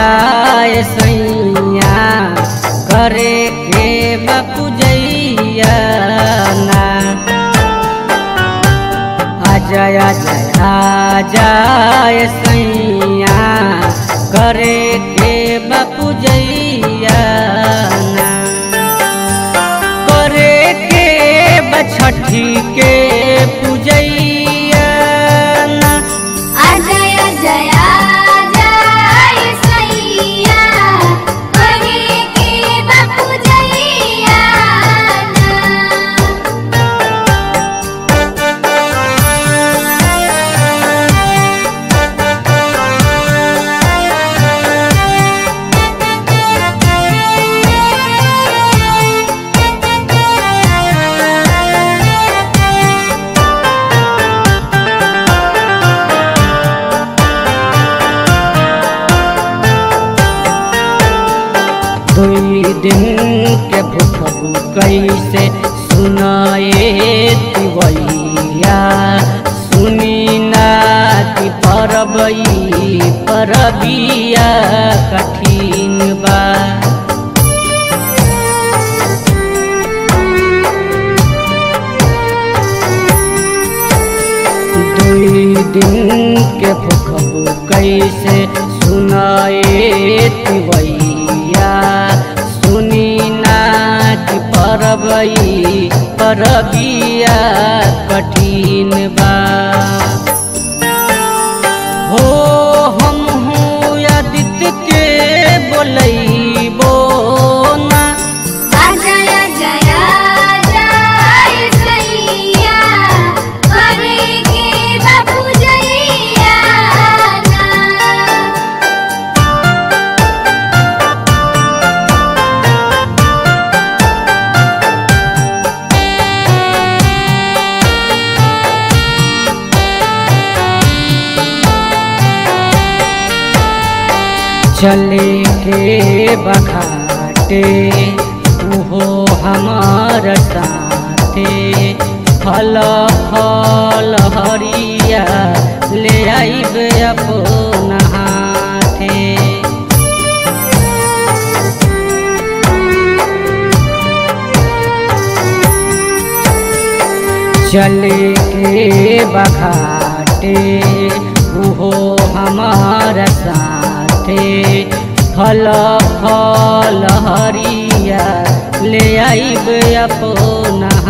जाए सैया करे के बापू जैया ना अजय जय जाए सैया करे के बापू जैया ना करे के बछठी के पूजैया ना अजय जया जय सैया करे के बापू जैया दुई दिन के भूख कैसे सुनाए तिवैया सुनी नाति परबई परबिया कठिन बा दुई दिन के भूख कैसे सुनाए तिवैया सुनी नाच परबई परबिया कठिन बा हो हम हूँ आदित्य के बोलैबो ना अजय जया जय सैया करे के बापू जैया चले के बखाटे उहो हमार साथे फल फल हरिया ले आइब अपना हाथे चले के बखाटे उहो हमार साथे फल फल हरिया ले आइब अपना